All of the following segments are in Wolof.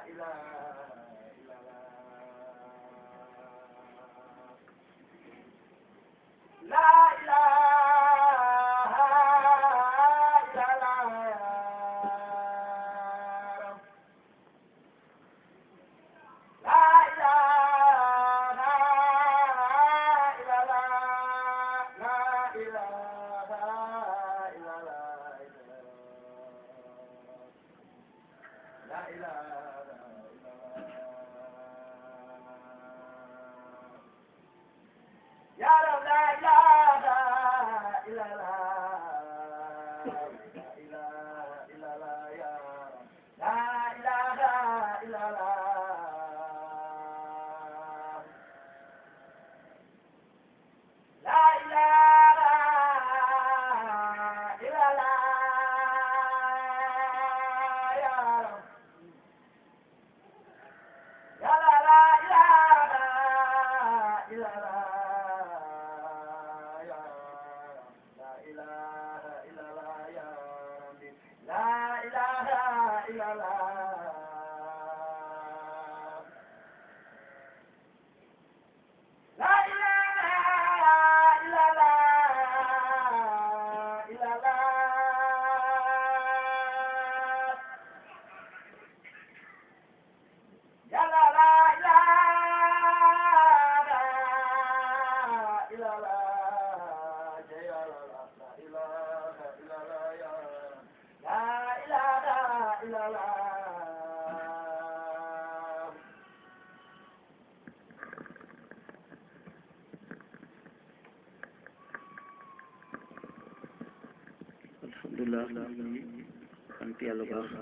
alhamdulilah sant yàlla baax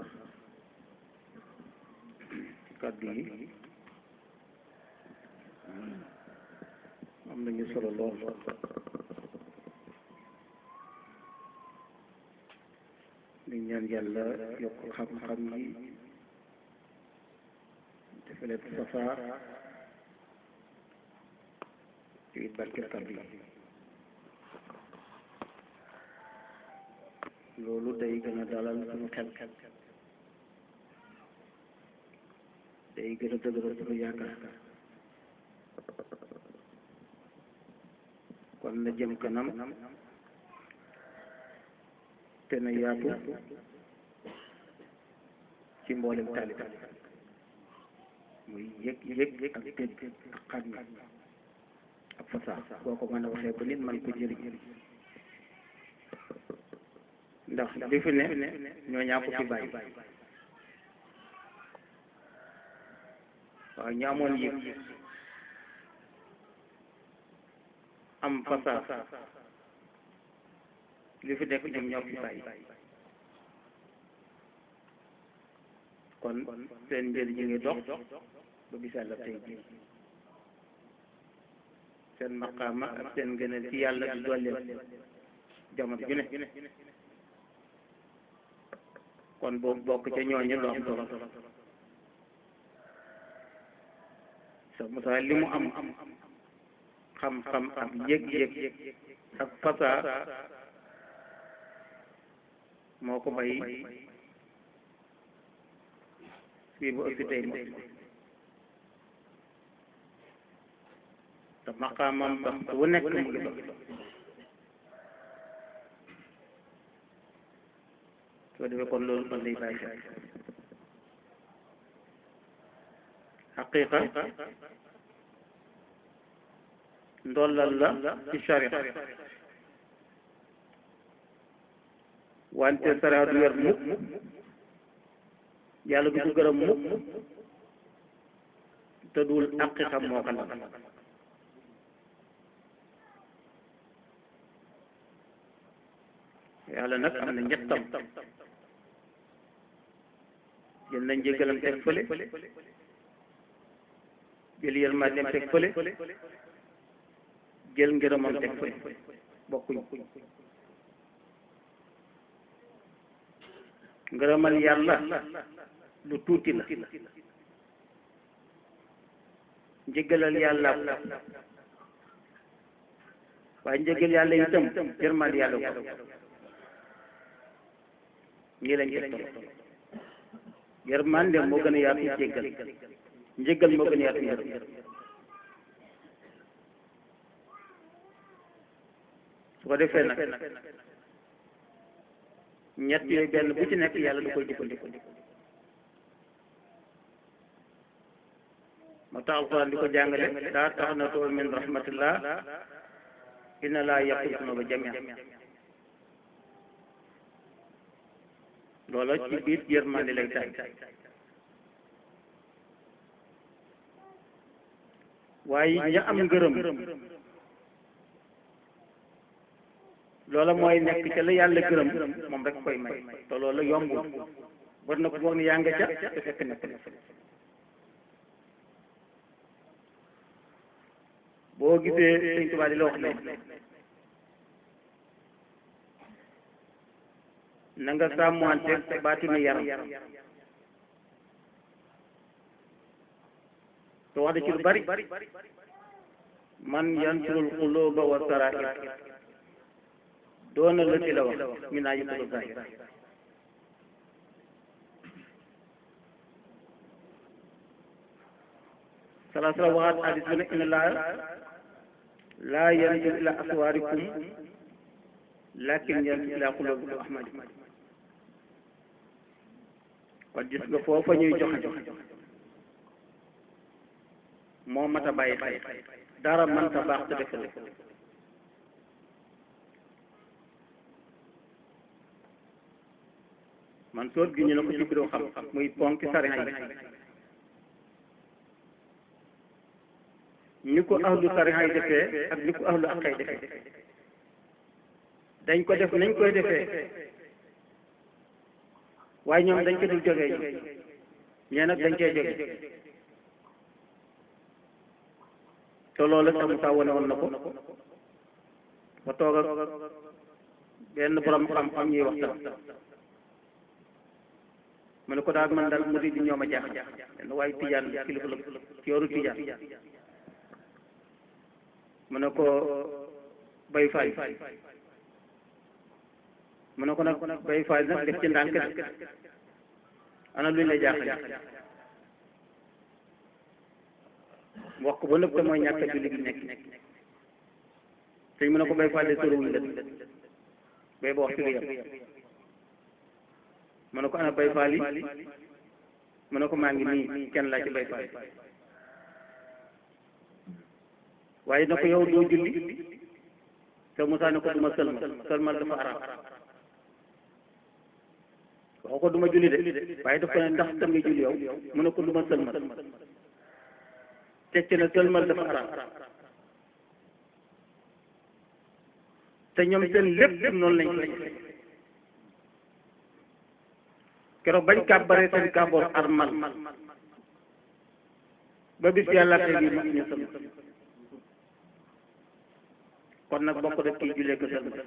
ci kàddu yi am nañu solo lool di ñaan yàlla yokk xam-xam yi defalee safaar ci barke kàddu yi loolu day gën a dalal suñu xel day gën a dëgëral suñu yaakaar kon na jëm kanam te na yaatu ci mboolem taaliba muy yëg yëg ak dégg ak xam ak fasaa boo ko mën a waxee ba nit man ko jëriñ ndax li fi ne ñoo ñaa ko fi bàyyi waaw ñu amoon yëg am fasaa li fi nekk ñoom ñoo fi bàyyi kon seen njëriñ ñu ngi dox ba bisal la tey jii seen maqaama ak seen ngëneel ci yàlla di dooleel jamono ju ne kon boobu bokk ca ñooñu lu am solo sa Musaa li mu am xam-xam ak yëg-yëg ak fasaa moo ko bay fii bu ëppi tey moom te maqaamam sax wu nekk mu ngi dox soo defee kon loolu kon lay bàyyi xel xaqiqa ndollal la ci sharia wante sara du yor mukk yàlla du ko gërëm mukk te dul aqiqa moo ko lal yàlla nag am na ñettam jël nañ njëgalam teg fële jël yërmandeem teg fële jël ngërëmam teg fële bokkuñ ngërëmal yàlla lu tuuti la njëgalal yàlla waaye njëgal yàlla itam yërmande yàlla ko ñii lañ teg yërmande moo gën a yaatu njéggal njéggal moo gën a yaatu yërëm su ko defee nag ñett yooyu benn bu ci nekk yàlla du koy jëfandikoo moo tax alquran di ko jàngale daa tax na too min rahmatillah inna laa yaqul sunuba jamia loola ci biir yërmande lay tay waaye ña am ngërëm loola mooy nekk ca la yàlla gërëm moom rek koy may te loola yombul war na ko foog ne yaa nga ca te fekk nekk na fa boo gisee sëñ Tuubaa di la wax ne na nga sàmmante sa baatinu yaram te wax da ci lu bari man yansurul quluba wa sarair doona la ci la wax mi naa yëkkulu zahir salaa sallam waxaat hadis bi ne inna laa laa yanzur ila aswaarikum lakin yanzur ila qulubikum ahmadikum kon gis nga foofa ñuy joxe moo mat a bàyyi xel dara mënta baax te def ko man soot gi ñu ne ko ci biro xam muy ponki sariya yi ni ko ahlu sariya yi defee ak ni ko ahlu aqay defee dañ ko def nañ koy defee waaye ñoom dañ ko dul jógee ñoom ñee nag dañ cee jóge te loolu sax Musaa wane woon na ko ba toog ak benn borom xam-xam ñuy waxtaan mu ne ko daal man daal murid yi ñoo ma jaaxal benn waaye tijaan kilifa la ci yoru tijaan mu ne ko bay faay mu ne ko nag bay faay nag def ci ndànk de ana luñ lay jaaxal wax ko ba nëpp te mooy ñàkk a julli gi nekk sëñ mu ne ko bay faay de soriwuñ la bay ba waxtu bi yem mu ne ko ana bay faal yi mu ne ko maa ngi nii kenn laa ci bay faal waaye na ko yow doo julli te Moussa ne ko duma sëlmal sëlmal dafa araam waxu ko duma julli de waaye daf ko ne ndax tam nga julli yow mu ne ko duma sëlmal tecc na sëlmal dafa araam te ñoom seen lépp noonu lañ ko keroog bañ kàbbaree seen kàbboor armal ba bis yàlla tey bii mag ñu sëlmal kon nag bokk def kii jullee ko sëlmal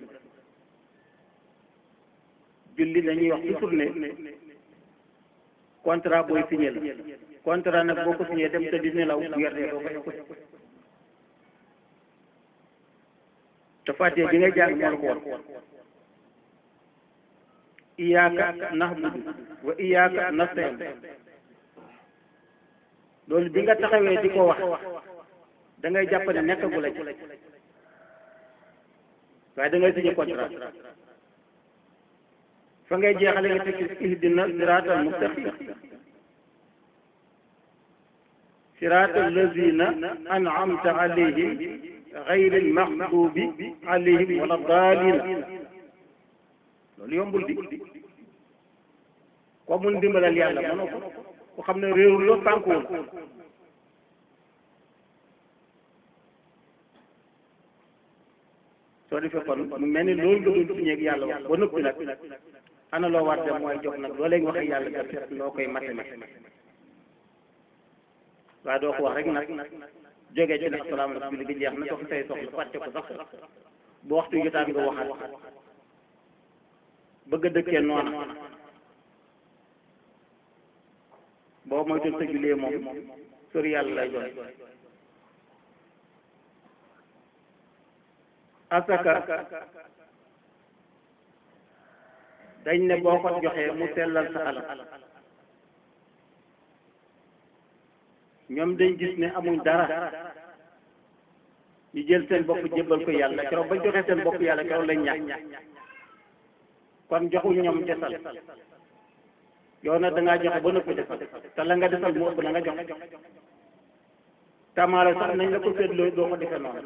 julli dañuy wax toujours ne contrat booy signé la contrat nag boo ko signé dem te di nelaw bu yerdee doo ko écouté te fàttee bi ngay jàng moo la ko war iyaaka nahbudu wa iyaaka nastain loolu bi nga taxawee di ko wax da ngay jàpp ne nekkagu la ci waaye da ngay signé contrat fa ngay jeexale nga tekki ihdina siraatal mustaqim siraatal lazina an'amta alayhim gayril maxdubi alayhim wala daalina loolu yombul di ko mun dimbalal yàlla mënoo ko ku xam ne réerul la sànkuwul soo defee kon mu mel ni loolu nga doon signé ak yàlla wax ba noppi nag ana loo war dem mooy jox nag loo leen wax ak yàlla nga seet noo koy matale waaye doo ko wax rek nag jógee ci ne asalaamaaleykum julli gi jeex na dox say soxla fàtte ko sax bu waxtu jotaan nga waxaat bëgg a dëkkee noona boo moytul sa jullee moom sori yàlla lay doon asaka dañ ne boo ko joxee mu sellal sa alal ñoom dañ gis ne amuñ dara ñu jël seen bopp jébbal ko yàlla keroog bañ joxee seen bopp yàlla keroog lañ ñàkk kon joxuñ ñoom desal yow nag da ngaa joxe ba noppi desal te la nga desal mu ëpp la nga joxe tamaale sax nañ la ko seetloo doo ko defee noonu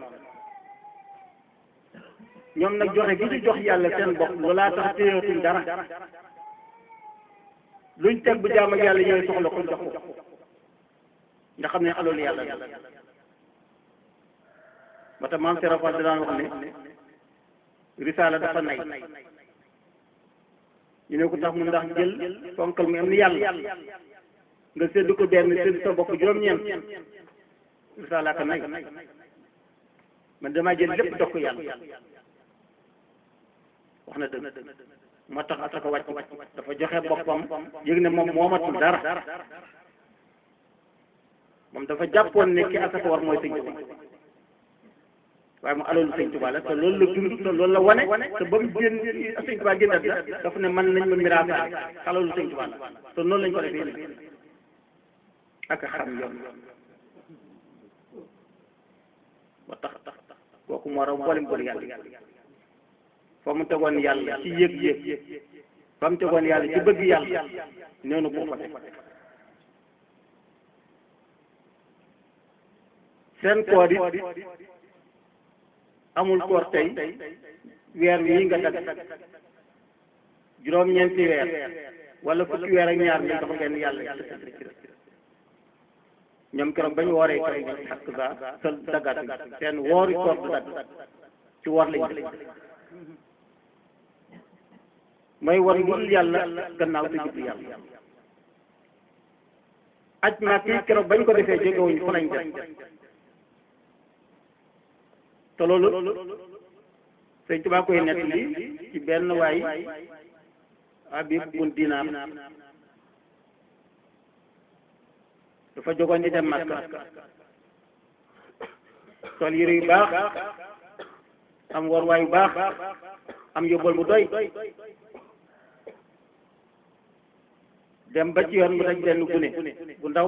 ñoom nag joxe gi ñu jox yàlla seen bopp loolaa tax téyatuñ dara luñ teg bu jaam ak yàlla yooyu soxla ko jox ko nga xam ne aloolu yàlla la moo tax maam Serap Fall daan wax ne risaala dafa nay ñu ne ko tax mu ndax jël fonkal mu am ni yàlla nga sédd ko benn sédd sa bopp juróom-ñeent risaala ka nay man damaa jël lépp jox ko yàlla wax na dëgg moo tax asaka wàcc dafa joxe boppam yëg ne moom moomatul dara moom dafa jàppoon ne ki asaka war mooy sëñ Tuubaa waaye mu alalu sëñ Tuubaa la te loolu la dund te loolu la wane te ba mu génn sëñ Tuubaa génn àddina dafa ne man nañ ma miraasaale alalu sëñ Tuubaa la te noonu lañ ko defee ne ak a xam yoon ba tax tax kooku moo raw mboolem bëri yàlla fa mu tegoon yàlla ci yëg-yëg fa mu tegoon yàlla ci bëgg yàlla noonu ko fa teg seen koor it amul koor tey weer wii nga dagg juróom-ñeenti weer wala fukki weer ak ñaar ñu dox ngeen yàlla ñoom keroog bañ wooree keroog ñu xakk ba sa daggaat seen woori koor du dagg ci woor lañ mooy war lu dul yàlla gannaaw te jublu yàlla aj màkk yi keroog bañ ko defee jógewuñ fa lañ def te loolu sëñ Tuubaa koy nett li ci benn waay Habib bun Dinaar dafa jógoon di dem Makka sol yére yu baax am warwaay yu baax am yóbbal bu doy dem ba ci yoon mu daj benn gune bu ndaw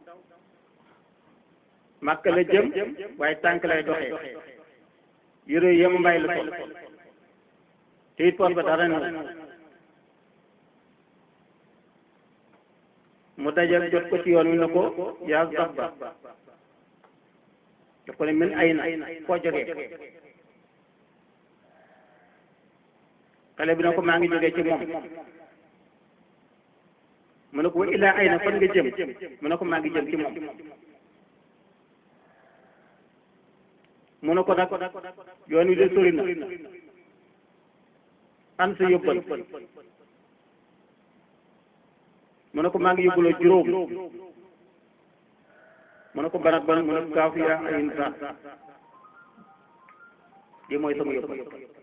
Makka la jëm waaye tànk lay doxee yére yem mbay la sol te it poos ba dara ne mu daje jot ko ci yoon wi ne ko yaa sax ba daf ko ne min ay na foo jógee xale bi ne ko maa ngi jógee ci moom mu ne ko wa illaa ay na fan nga jëm mu ne ko maa ngi jëm ci moom mu ne ko nag yoon wi de sori na an sa yóbbal mu ne ko maa ngi yóbbaloo juróom mu ne ko banat ban mu ne ko kaafu yaa ayin sa lii mooy sama yóbbal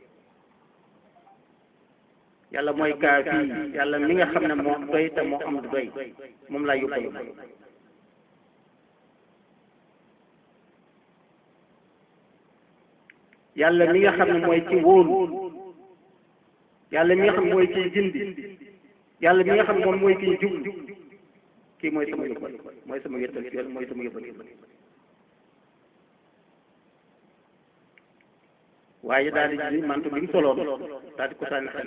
yàlla mooy kaafi yàlla mi nga xam ne moo doy te moo am du doy moom laa yóbbal yàlla mi nga xam ne mooy ci wóolu yàlla mi nga xam ne mooy ciy gindi yàlla mi nga xam ne moom mooy kiy jub kii mooy sama yóbbal mooy sama yettal ci yoon mooy sama yóbbal waaye daal di ji mantu bi mu soloon daal di ko sànni xale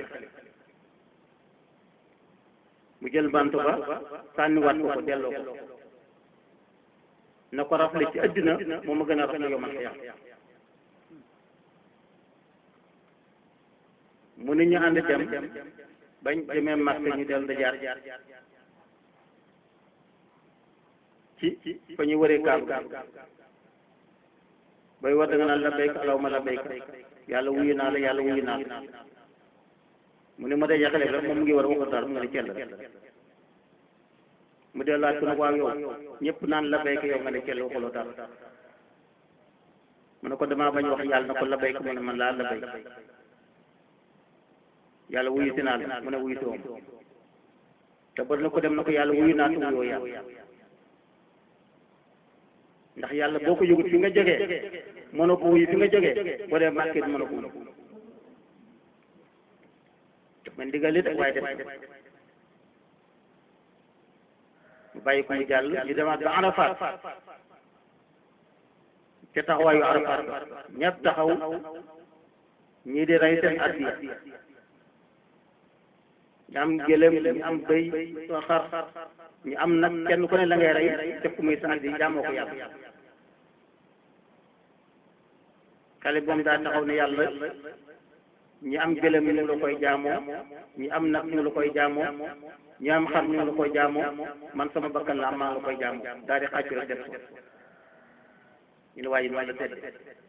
mu jël mantu ba sànniwaat ko ko delloo ko na ko rafle ci àddina moom a gën a rafle yow man ko yàq mu nit ñu ànd dem bañ demee Makka ñu del da jaar ci fa ñu wëree kaab bay war da nga naan labbayka allahumma labbayka yàlla wuyu naa la yàlla wuyu naa la mu ne ma day yaxale rek moom mu ngi war a waxu dara mu nga ne cell rek mu dee laaj ko nag waaw yow ñëpp naan labbayka yow nga ne cell waxuloo dara mu ne ko damaa bañ wax yàlla na ko labbayka mu ne man laa labbayka yàlla wuyu si naa la mu ne wuyu si woon te bari na ko dem na ko yàlla wuyu naa te wuyoo yàlla ndax yàlla boo ko yëgut fi nga jógee mënoo ko wuyu fi nga jógee boo dee màkkee mënoo ko wuyu man ndigal li de waaye def mu bàyyi ko mu jàll ñu demaat ba Arafat ca taxawaayu Arafat ñëpp taxaw ñii di rey seen addiya ñu am gëlëm ñu am bëy soo xar ñu am nag kenn ku ne la ngay rey def ko muy sa addiya jaamoo ko yàlla xale moom daa taxaw ne yàlla ñi am gëlëm ñu la koy jaamoo ñi am nag ñu la koy jaamoo ñi am xar ñu la koy jaamoo man sama bakkan la am maa la koy jaamoo daal di xàccu rek def ko ñu ne waaye noonu la tedd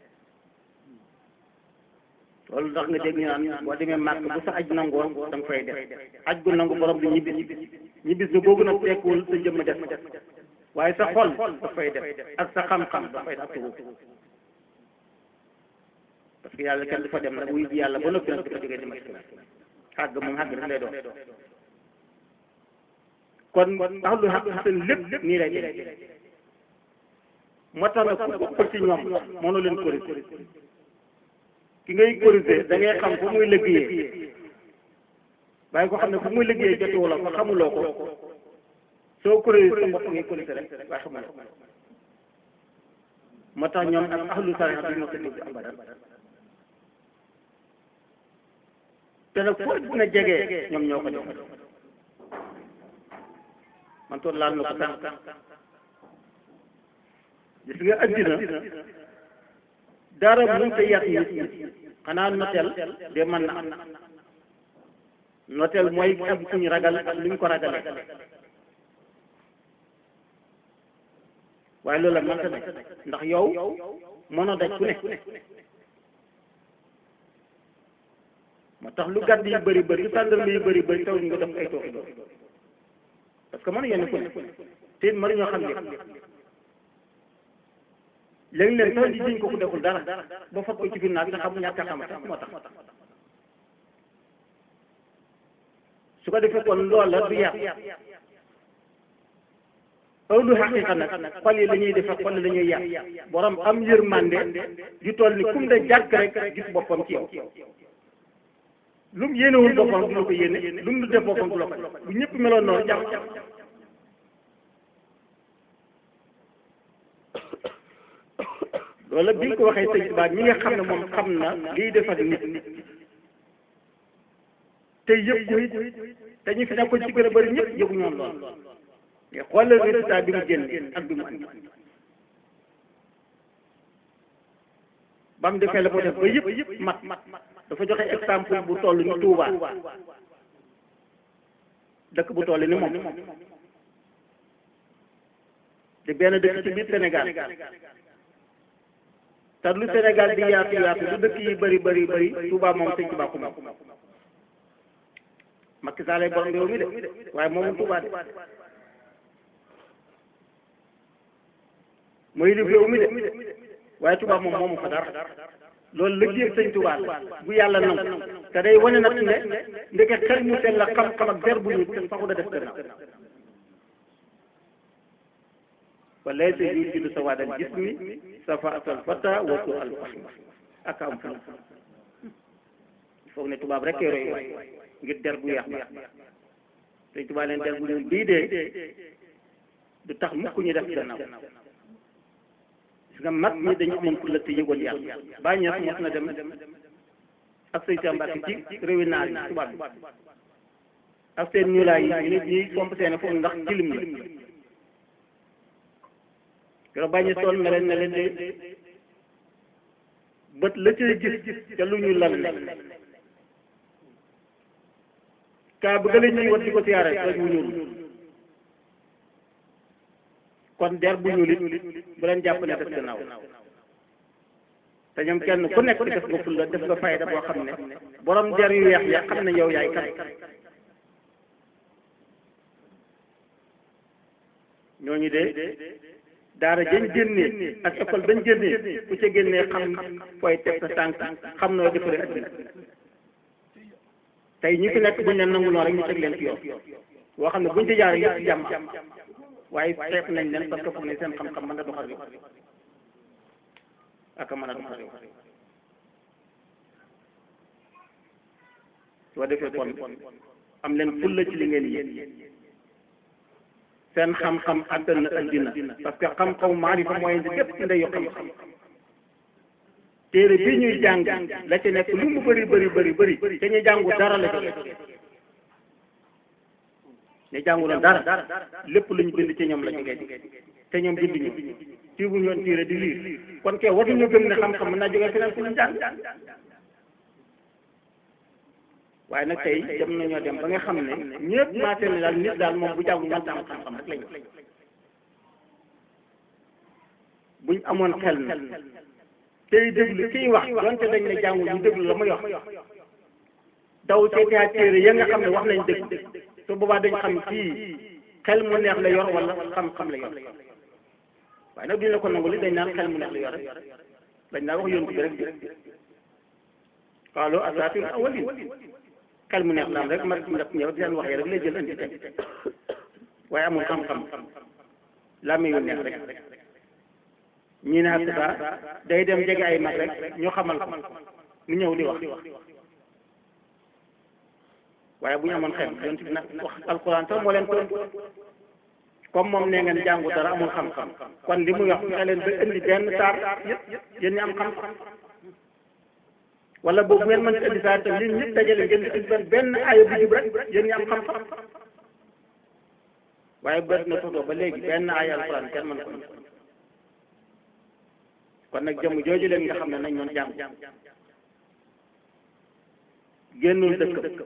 loolu tax nga dégg ñu naan boo demee màkk bu sa aj nangoon da nga fay def aj gu nangu borom bi ñibbis ñibbis bi boobu nag tekkuwul sa jëmm def waaye sa xol daf fay def ak sa xam-xam daf fay def parce que yàlla kenn du fa dem nag wuy ji yàlla ba noppi nag dafa jógee di ma xàgg moom xàgg rek lay doon kon tax lu xàgg seen lépp nii lay demee moo tax nag ku ëpp ci ñoom mënu leen corriger ki ngay corriger da ngay xam fu muy liggéeyee waaye ko xam ne fu muy liggéeyee jotuwu la ko xamuloo ko soo corriger sa bopp ngay corriger rek waaye xamuloo ko moo tax ñoom ak ahlu sariya duñ ma ko dégg abadan te nag foo dina jege ñoom ñoo ko def man toon laal na ko sànq gis nga addina dara mënut a yàq nit ñi xanaa noteel de mën na am noteel mooy ak fu ñu ragal ak lu ñu ko ragale waaye loolu la mënta nekk ndax yow mënoo daj ku ne moo tax lu gàdd yi bëri bëri lu tàndarma yi bëri bëri taw ñu nga def ay tooxi doon parce que mënu yenn ku ne te it mënuñoo xam lépp léegi leen taw ji jiñ ko ku deful dara ba fat ko ci ginnaaw bi nga xam ñàkk a xam sax moo tax su ko defee kon loola du yàq awlu xaqiqa nag xol yi la ñuy defe xol la ñuy yàq borom am yërmande ju toll ni kum de jàkk rek gis boppam ci yow lu mu yéenewul boppam du la ko yéene lu mu def boppam du la ko bu ñëpp meloon noonu jàmm loolu bi nga ko waxee sëñ Tuubaa mi nga xam ne moom xam na liy defar nit te yëpp ko it te ñu fi nekkoon ci gën a bëri ñëpp yëgu ñoom lool mais xoolal résultat bi mu génn ak bi mu andi ba mu defee la ko def ba yëpp mat dafa joxe exemple bu toll ni Touba dëkk bu toll ni moom te benn dëkk ci biir Sénégal te lu Sénégal di yaatu yaatu lu dëkk yi bëri bëri bëri Touba moom sëñ Touba ko moom Macky Sall lay borom réew mi de waaye moomu Touba de mooy li réew mi de waaye Touba moom moomu fa dara loolu liggéey sëñ Touba la bu yàlla nangu te day wane nag ne ndeke xel mu sell la xam-xam ak der bu ñu te saxu da def gannaaw wa laysa yujidu sawaadal jismi safaatal fata wa su al fahmi ak am fu foog ne tubaab rek koy roy waay ngir der bu yeex ba sëñ Touba leen der bu ñuul bii dee du tax mukk ñu def gannaaw gis nga mag ñi dañu amoon pour la te yëgoon yàlla bàyyi ñëpp mos na dem ak sëñ Samba ci réewi naar yi tubaab bi ak seen ñuulaay yi ñu nit ñi pomp seen foofu ndax tilim la keroog bàyyi ñu toll na leen ne leen de bët la cay gis ca lu ñu lal la kaa bu gële ñuy wat di ko siyaare rek mu ñuul kon der bu ñuul it bu leen jàpp ne def gannaaw te ñoom kenn ku nekk def nga fulla def nga fayda boo xam ne borom der yu weex ya xam ne yow yaay kan ñooñu de daara jën génnee ak école bañ génnee ku ca génnee xam fooy teg sa tànk xam noo defaree addina tey ñi fi nekk buñ leen nangu noonu rek ñu teg leen ci yoon boo xam ne buñ ci jaaree yëpp jàmm waaye xeeb nañ leen parce que foog ne seen xam-xam mën na doxal réew ak a mën a doxal réew soo defee kon am leen fulla ci li ngeen yéen seen xam-xam àttan na addina parce que xam-xamu maarifa mooy indi lépp ndeyu xam-xam téere bi ñuy jàng la ci nekk lu mu bëri bëri bëri bëri te ñu jàngu dara la ci ñu jànguloon dara lépp lu ñu bind ci ñoom la ñu ngay te ñoom bind ñu tiibu ñoon tiire di liir kon kay waruñu gëm ne xam-xam mën naa jógee feneen fu ñu jàng waaye nag tey dem nañoo dem ba nga xam ne ñëpp maase ne daal nit daal moom bu jàngu mënta am xam-xam rek lañu buñ amoon xel na tey déglu kiy wax donte dañ ne jàngu ñu déglu la muy wax daw seetaat téere ya nga xam ne wax nañ dëgg su boobaa dañ xam kii xel mu neex la yor wala xam-xam la yor waaye nag duñ la ko nangu li dañ naan xel mu neex la yor rek dañ naa wax yontu bi rek qaalu asaatiru awwalin xel mu neex laam rek mag ndap ñëw di leen waxee rek lay jël andi teg waaye amul xam-xam laa muy neex rek ñii ne ak day dem jege ay mag rek ñu xamal ko mu ñëw di wax waaye bu ñu amoon xel yonent bi nag wax alquran sax moo leen tontu comme moom nee ngeen jàngu dara amul xam-xam kon li muy wax fexe leen ba indi benn saar yëpp yéen ñi am xam-xam wala boobu ngeen mën ci indi saar tam yéen ñëpp dajale ngeen di indi benn benn aaya bu jub rek yéen ñi am xam-xam waaye bët na toxtoo ba léegi benn aaya alquran kenn mën ko kon nag jëmm jooju leen nga xam ne nañ ñoon jàng génnul dëkk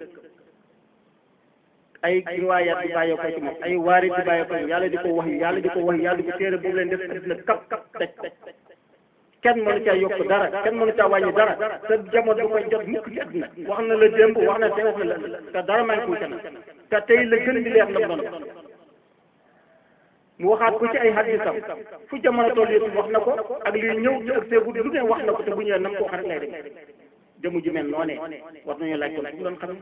ay riwaayaat di bàyyee ko ci moom ay waari di bàyyee ko yàlla di ko wax yàlla di ko wax yàlla di ko téere boobu leen def addina kap kap teg kenn mënu caa yokk dara kenn mënu caa wàññi dara te jamono du koy jot mukk ci addina wax na la démb wax na tey wax na la te dara maa ngi koy kanam te tey la gën di leer la mu doon mu waxaat ko ci ay hadisam fu jamono toll yëpp wax na ko ak liy ñëw ci ak seegu lu ne wax na ko te bu ñëwee nam ko wax rek lay dem jëmu ji mel noonee war nañu laaj ko bu doon xam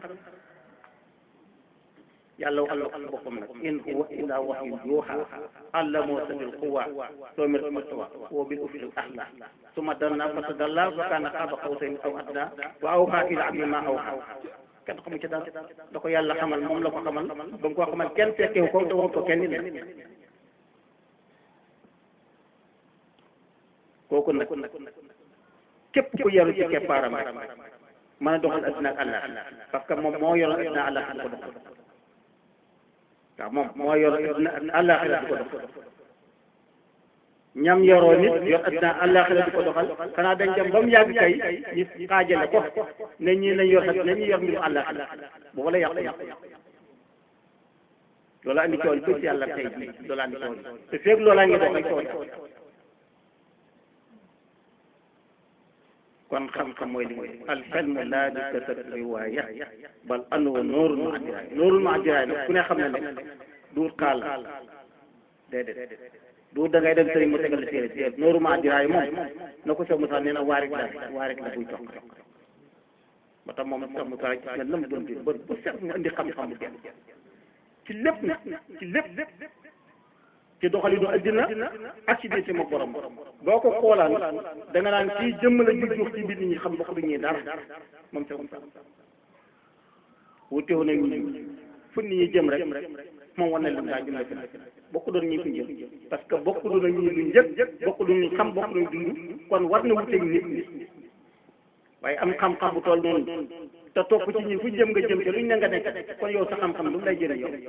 yàlla waxal ko boppam nag in huwa illa wahyun yuuhaa allamoo sadil quwa soo mir mastawa wa bil ufqil a'la summa danna fatadalla fa kaana qaaba qawsayni aw adnaa wa awhaa ilaa abdihi maa awhaa kenn xamu ci dara da ko yàlla xamal moom la ko xamal ba mu ko xamal kenn fekkewu ko te waxut ko kenn nit kooku nag képp ku yaru ci keppaaram rek mën a doxal addina ak àllaax parce que moom moo yoroon addina àllaax di ko doxal waaw moom moo yor addina àllaaxira di ko doxal ñam yoroo nit yor addina àllaaxira di ko doxal xanaa dañ dem ba mu yàgg kay ñu xaajale ko ne ñii nañ yor ne ñi yor mbiru àllaaxira boobu la yàqu yàqu loola andi coow li yàlla tey jii loola andi coow te feeg loolaa ngi dox ay coow kon xam-xam mooy li mooy alxelmu laa di kasat riwaaya bal anwa noorul ma addiraay noorul ma addiraay nag ku ne xam ne ne duut xaal déedéet duut da ngay dem sëriñ mu tegal la téere déedéet noorul ma addiraay moom na ko Cheikh Moussa nee na waarik la waarik la buy toq ba tax moom Cheikh Moussa gis nga lam doon di ba ba set mu indi xam-xam bu kenn ci lépp nag ci lépp ci doxalinu addina ak ci diggante ma borom boo ko xoolaan da nga naan kii jëmm la ju juux ci biir nit ñi xam bokk du ñuy dara moom c'est comme ça wutewu nag ñu fu nit ñi jëm rek moom war na lim daa jëm la fi bokk doon ñi fi jëm parce que bokk doon ak ñi lu njëkk bokk doon ñu xam bokk doon dund kon war na wuteeg nit ñi waaye am xam-xam bu toll noonu te topp ci ñi fu jëm nga jëm te luñ ne nga nekk kon yow sa xam-xam lu mu lay jëriñ yow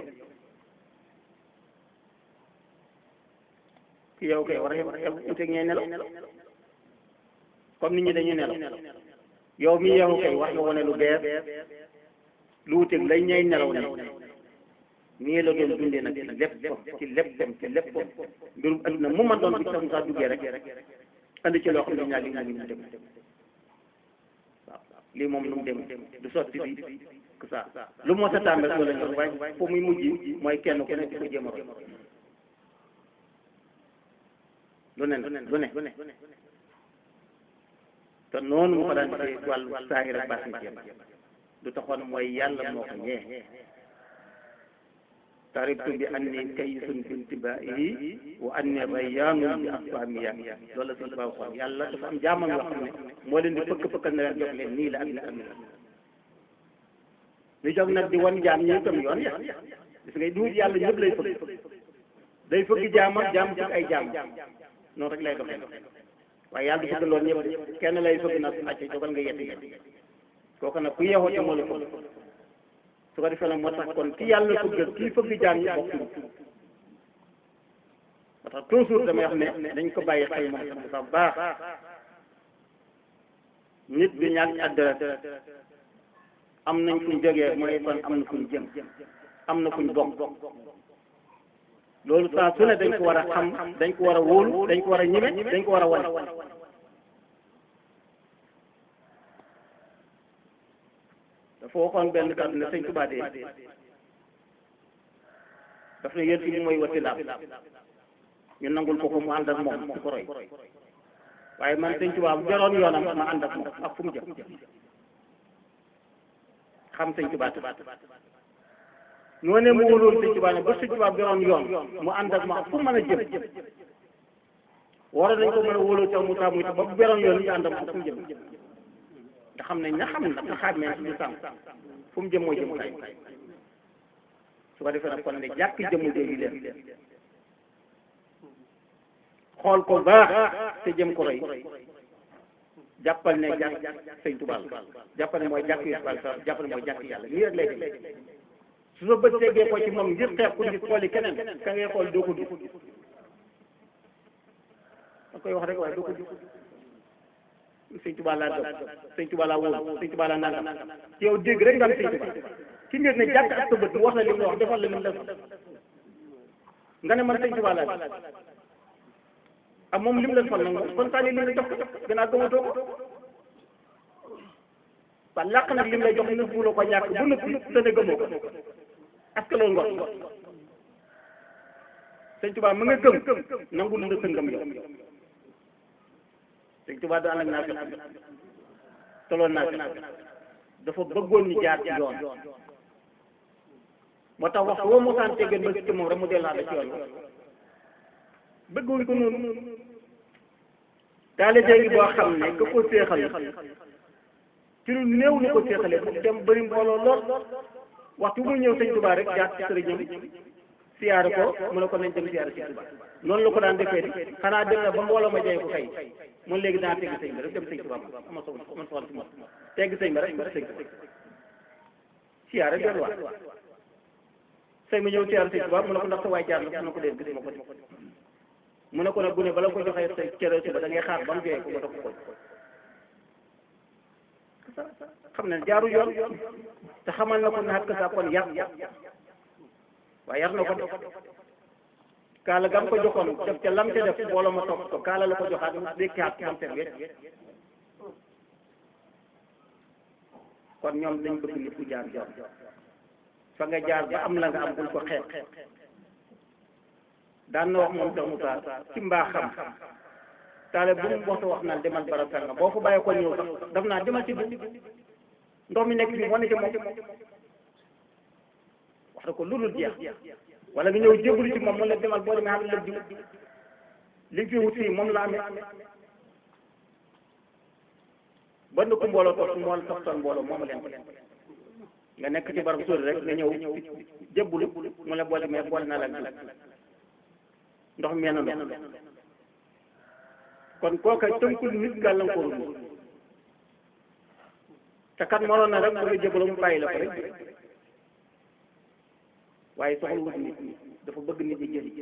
yow kay war a yow uteeg ñooy nelaw comme nit ñi dañuy nelaw yow mi yow kay wax nga wane lu bees lu uteeg lay ñay nelaw ne nii la doon dundee nag ci lépp ci lépp ci lépp mbirum adduna mu man doon bu sax saa duggee rek andi ci loo xam ne ñaar li mu ngi dem waaw lii moom lu mu dem du sotti bi que ça lu moo sa tàmbali loolu la ñu waaye foo muy mujj mooy kenn ku ne di ko jéem a lu ne lu ne te noonu mu ko daan defee wàllu saahir ak baatin ci du taxoon mooy yàlla moo ko ñee taribtu bi anni kaysun bi intibaahi wa anni rayyaanun bi asfaamiya loolu la suñu baaw xool yàlla dafa am jaamam yoo xam ne moo leen di fëkk fëkkal na leen jox leen nii la ak nii ak nii ñu jóg nag di wan jaam ñi itam yoon ya gis nga duut yàlla ñëpp lay fëkk day fëgg jaamam jaam fëgg ay jaam noonu rek lay doxee waaye yàlla du fëgg loolu ñëpp kenn lay fëgg nag acca jógal nga yetti yetti kooku nag ku yeexoo ci moo la fëgg su ko defee nag moo tax kon ki yàlla fëgg kii fëgg jaam ñi bokkuñu moo tax toujours damay wax ne dañ ko bàyyi xel moom sax bu sax baax nit bi ñàkk adresse am nañ fuñ jógee mooy kon am na fuñ jëm am na fuñ bokk loolu saa su ne dañ ko war a xam dañ ko war a wóolu dañ ko war a ñime dañ ko war a wane dafa waxoon benn kàddu ne sëñ Tuubaa de daf ne yéen fi mooy wasilaam ñu nangul ko ko mu ànd ak moom di ko roy waaye man sëñ Tuubaa bu jaroon yoonam ma ànd ak moom ak fu mu jëm xam sëñ Tuubaa ñoo ne mu wóoloon sëñ Tuubaa ne ba sëñ Tuubaa jaroon yoon mu ànd ak moom ak fu mu mën a jëm waroon nañ ko mën a wóoloo ca mu taamu ba bu jaroon yoon ñu ànd ak moom fu mu jëm nga xam ne ña xam ne nga xàmmee suñu sàmm fu mu jëm mooy jëm kay su ko defee nag kon ne jàkk jëmm jooju leen xool ko baax te jëm ko roy jàppal ne jàkk sëñ Tuubaa la jàppal ne mooy jàkk yu Tuubaa la jàppal ne mooy jàkk yàlla nii rek lay def su sa bët teggee ko ci moom ngir xeex ku gis xooli keneen ka ngay xool doo ko gis da koy wax rek waaye doo ko gis sëñ Tuubaa laa gëm sëñ Tuubaa laa wóolu sëñ Tuubaa laa nangam ci yow dégg rek nga am sëñ Tuubaa ki ngeen ne jàkk ak sa bët wax la li mu la wax defal la li mu def nga ne man sëñ Tuubaa laa ak moom li mu la defal nag moom kon saa ni li mu la jox ko gannaaw gëmatoo ko ba làq nag li mu lay jox nëbbu la ko ñàkk bu nëbbu te ne gëmoo ko est-ce que loolu ngor sëñ Tuubaa mu nga gëm nangul la sa ngëm yow sëñ Tuubaa du ànd ak naa fekk toloon naa fekk dafa bëggoon ñu jaar ci yoon moo tax waxtu woo mosaan teggeen ba si moom rek mu dellaa da ci yoon bëgguñ ko noonu taalibe ngi boo xam ne ka ko séexal ci lu néew lu ko séexalee mu dem bëri mbooloo lool waxtu bu mu ñëw sëñ Tuubaa rek jaar ci sëriñam siyaare ko mu ne ko nañ dem siyaare sëñ Tuubaa noonu la ko daan defee di xanaa dem na ba mbooloo ma jay ko kay man léegi daa tegg sëñ bi rek dem sëñ Tuubaa ma ama so man soxla si moom tegg sëñ bi rek ba sëñ Tuubaa siyaare delluwaat sëñ bi ñëw siyaare sëñ Tuubaa mu ne ko ndax sa waay jaar na mu ne ko dee gis ma ko mu ne ko nag bu ne bala ko joxee sa cere suba da ngay xaar ba mu jooyee ko nga dox ko xam ne jaaru yoon te xamal na ko ne xat sa kon yar waaye yar na ko def kaala gam ko joxoon def ca lam ca def mbooloo ma topp ko kaala la ko joxaat mu dékkaat mam seen wet kon ñoom dañ bëgg nit ku jaar yoon fa nga jaar ba am la nga am bul ko xeeb daan na wax moom sax Moussa ci mbaaxam taale bu mu waxtu wax naan demal barab sàngam boo fa bàyyi ko ñëw sax daf naa demal ci bi ndox mi nekk fii moo ne ci moom wax na ko lu dul jeex wala nga ñëw jébbalu ci moom mu la demal boo demee xam ne la jiw li fi wut fii moom la amee ba na ko mbooloo toog moo la toog mbooloo moom leen ko nga nekk ci barab sóori rek nga ñëw jébbalu mu la boo demee boole naa la jiw ndox mi na ndox kon kooka tënkul nit gàllankoor bi te kat mënoon na rek bu nga jëbaloo mu bàyyi la ko rek waaye soxla wut nit ñi dafa bëgg nit ñi jëli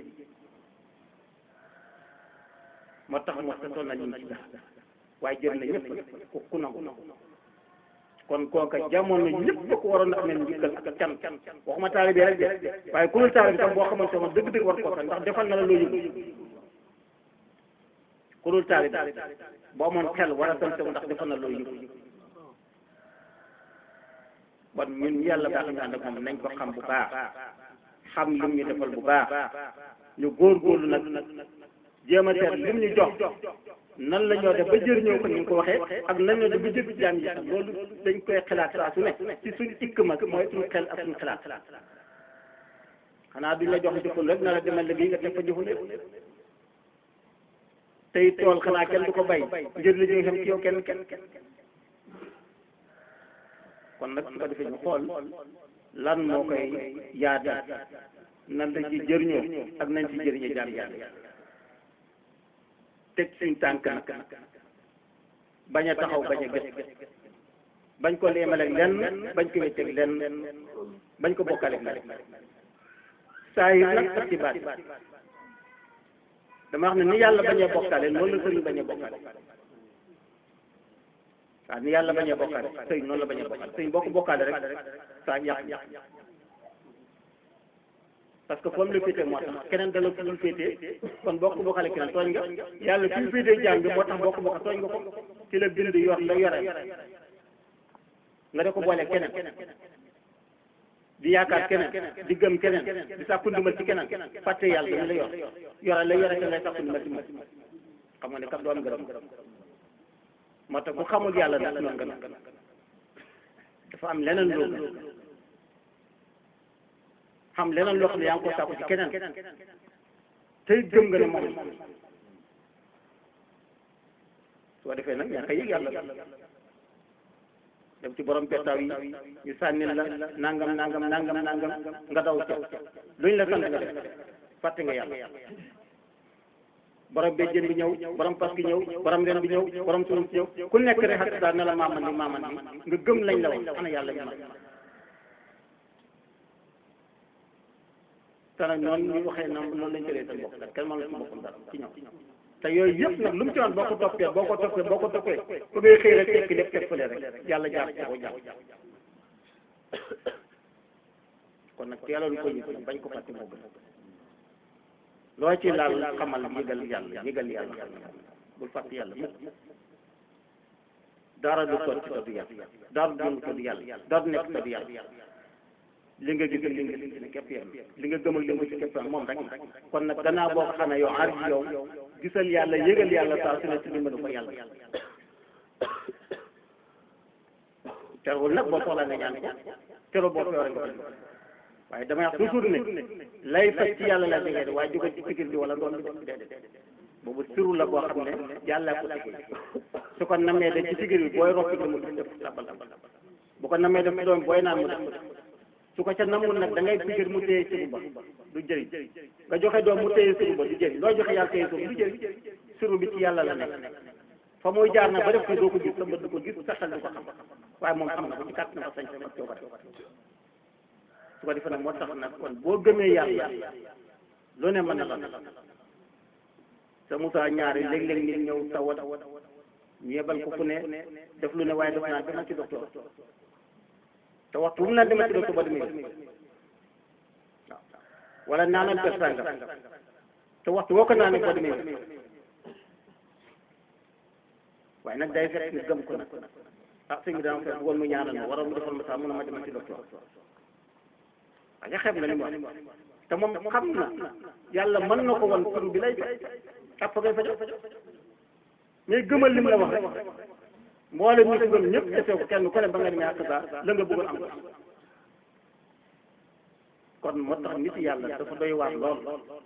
moo tax moo sa toll na ñu ci dax waaye jël na ñëpp ku ku nangu kon kooka jamono ñëpp ko waroon a amee njukkal ak can waxuma taalibe rek de waaye ku dul taalibe tam boo xamante ne dëgg-dëgg war ko ndax defal na la loo yëg ku dul taalibe boo amoon xel war a sant ndax defal na loo yëg kon ñun yàlla baax ñu ànd ak moom nañ ko xam bu baax xam lim ñu defal bu baax ñu góorgóorlu nag jéem a seet lim ñu jox nan la ñoo def ba jëriñoo ko ni nga ko waxee ak nan la def ba jëf jaam yi sax loolu dañ koy xalaat saa su ne ci suñ ikk ma mooy suñ xel ak suñ xalaat xanaa duñ la jox jëful rek na la demal liggéey nga def fa jëful tey tool xanaa kenn du ko bay ngir li ñu xam ci yow kenn kenn kon nag su ko defee ñu xool lan moo koy yaatal nan la ci jëriñoo ak nañ ci jëriñoo jaam yàlla teg suñ tànk nag bañ a taxaw bañ a gës bañ ko leemale lenn bañ ko wécceeg lenn bañ ko bokkale lenn saa yi nag ak ci baat dama wax ne ni yàlla bañ a bokkale noonu la sëriñ bañ a bokkale waaw ni yàlla bañ a bokkale sëriñ noonu la bañ a bokkale sëriñ boo ko bokkale rek saa yàq yàq parce que foofu la féetee moo tax keneen dala fu dul féetee kon boo ko bokkale keneen tooñ nga yàlla fi mu féetee jaam bi moo tax boo ko bokk tooñ nga ko ci la bind yor la yore nga de ko boole keneen di yaakaar keneen di gëm keneen di sàkku ndimbal ci keneen fàtte yàlla dañu la yor yore la yore te ngay sàkku ndimbal ci moom xam nga ne kat doo am gërëm moo tax ku xamul yàlla nag noonu nga nag dafa am leneen loolu xam leneen loo xam ne yaa ngi ko sàkku ci keneen tey gëm nga ne moom soo defee nag ñàkk a yëg yàlla dem ci borom pettaaw yi ñu sànnil la nangam nangam nangam nangam nga daw ca luñ la sant nga def fàtte nga yàlla borom béjjén bi ñëw borom pas ki ñëw borom ren bi ñëw borom sunum si ñëw ku nekk rek xas daal ne la maaman di maaman di nga gëm lañ la wax ana yàlla ñu man te nag noonu ñu waxee na noonu lañ jëlee seen bopp nag kenn mënu si boppam dara ci ñoom te yooyu yëpp nag lu mu ci woon boo ko toppee boo ko toppee boo ko toppee fu ngay xëy rek tekki lépp teg fële rek yàlla jaar ci ko jàpp kon nag teeloon ko yëg nag bañ ko fàtte moo gën loo ci laal xamal yëgal yàlla yëgal yàlla xam ne bul fàtte yàlla mukk dara du sotti te du yàlla dara du yëngu te du yàlla dara du nekk te du yàlla li nga gis li nga gis ne képp yem li nga gëm ak li nga gis képp moom rek kon nag gannaaw boo ko xamee yow aar yow gisal yàlla yëgal yàlla saa su ne si dimbalu ko yàlla terewul nag boo soxlaa nga ñaan ko terewul boo feebaree nga ko waaye damay wax toujours ne lay faj ci yàlla la jógee de waaye jóge ci pikir bi wala doon bi déedéet boobu siru la boo xam ne yàlla ko tege su ko namee de ci pikir bi booy rokki mu def tabal bu ko namee def doom booy naan mu def su ko ca namul nag da ngay pikir mu téye siru ba du jëriñ nga joxe doom mu téye siru ba du jëriñ loo joxe yàlla téye siru du jëriñ siru bi ci yàlla la nekk fa muy jaar nag ba def ko doo ko gis sa bët du ko gis sa xel du ko xam waaye moom xam na ko ci kàtt na ko sañ ak coobare su ko defee nag moo tax nag kon boo gëmee yàlla lu ne mën na la sa Moussa ñaari léeg-léeg nit ñëw tawat ñu yebal ko fu ne def lu ne waaye def naa demal ci docteur te waxtu bu mu naan demal ci docteur ba demee waaw wala naanal per sàngam te waxtu woo ko naanee boo demee waaye nag day fekk nga gëm ko nag ah sëñ bi dama fekk woon mu ñaanal ma waroon mu defal ma sax mun a ma demal ci docteur waaye xeeb nga li mu wax te moom xam na yàlla mën na ko wan tur bi lay faj ak fa ngay fajo mais gëmal li mu la wax rek mboolem ñi ko gëm ñëpp defee ko kenn ku ne ba nga demee ak saa la nga bëggoon am ko kon moo tax nit yàlla dafa doy waar lool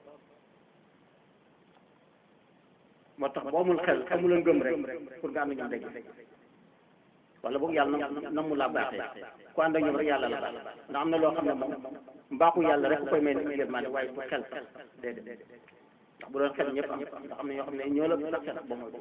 moo tax boo amul xel amul ngëm rek pour nga am na ñoom dégg wala boog yàlla na namu laa baaxee ku ànd ak ñoom rek yàlla la baax ndax am na loo xam ne moom mbaaxu yàlla rek ku koy may nit yërmande waaye fu xel sax déedéet ndax bu doon xel ñëpp am ndax am na ñoo xam ne ñoo la sax xel ba mooy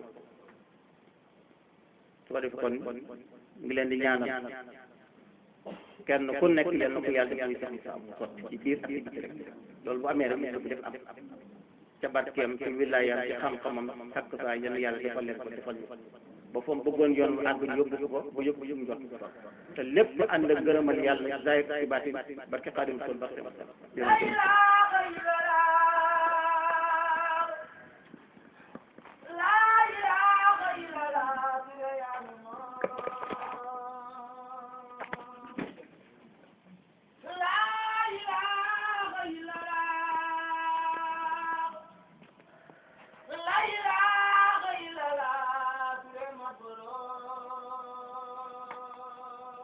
su ko defee kon ngi leen di ñaanal kenn ku nekk leen na ko yàlla def muy sax sa mu sotti ci biir ak ci biti rek loolu bu amee rek mu bi def am ca barkeem ci wilaayam ci xam-xamam takk saa yéen yàlla defal leen ko defal ñu ba fa mu bëggoon yoon mu àgg yóbbu ko ba yóbbu yóbbu jot ko te lépp ànd ak gërëmal yàlla zaay ci baatin barke xaadim sol barke barke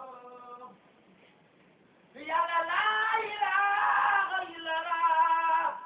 la la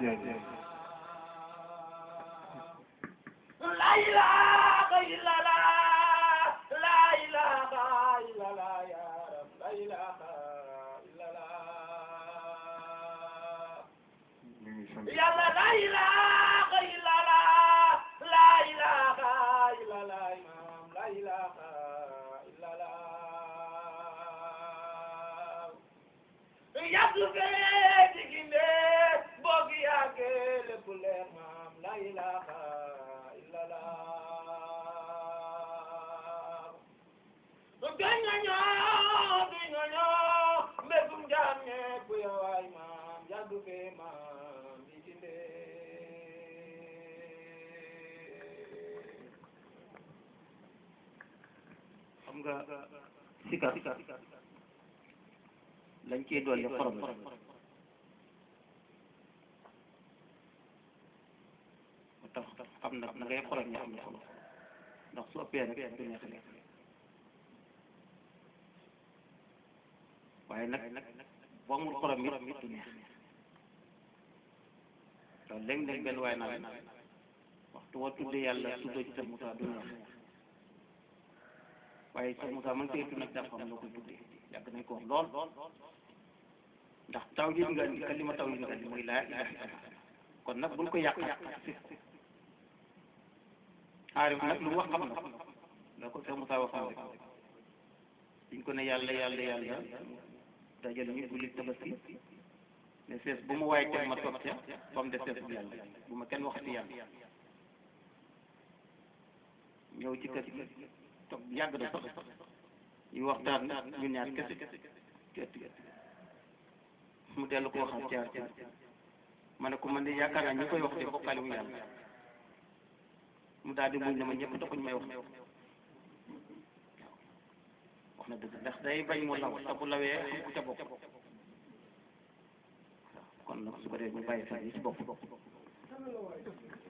La ilaha illallah la ilaha illallah ya rab la ilaha illallah yàlla la ilaha illallah la ilaha illallah imam la ilaha illallah yàgg fee diginde boog yàgge lépp leer maam la ilaha illallah gañañoo gañañoo mbégum jaam ñépp yawaay maam yàgg fee maam diginde xam nga sikar lañ ciy dolli xorom la moo tax xam nag na ngay xorom ñi am na solo ndax su ëppee rek du neex lekk waaye nag boo amul xorom it du neex waaw léeg-léeg benn waaye naa waxtu woo tuddee yàlla tuddoo ci sa Moussa du neex waaye sa Moussa man koy tudd nag daa xam loo koy tuddee yàgg nañ ko wax lool ndax taw yi nga indi kalima taw yi nga indi mooy laa ilaha illallah kon nag buñ ko yàq yàq aarif nag lu mu wax xam na la ko sa Moussa waxoon rek diñ ko ne yàlla yàlla yàlla dajal ñu julli tabaski ne sees bu mu waaye teg ma toog ca ba mu def sees bu yàlla bu ma kenn waxati yàlla ñëw ci kër gi toog yàgg na sax ñu waxtaan ñu ñaar kese kese mu dellu ko waxaat jaar jaar ma ne ko man de yaakaar naa ñi koy wax de bokkaale mu yàlla mu daal di muñ ne ma ñëpp taxuñ may wax wax na dëgg ndax day bañ mu law te bu lawee xam ku ca bokk kon nag su ko dee ñu bàyyi xel yi ci bopp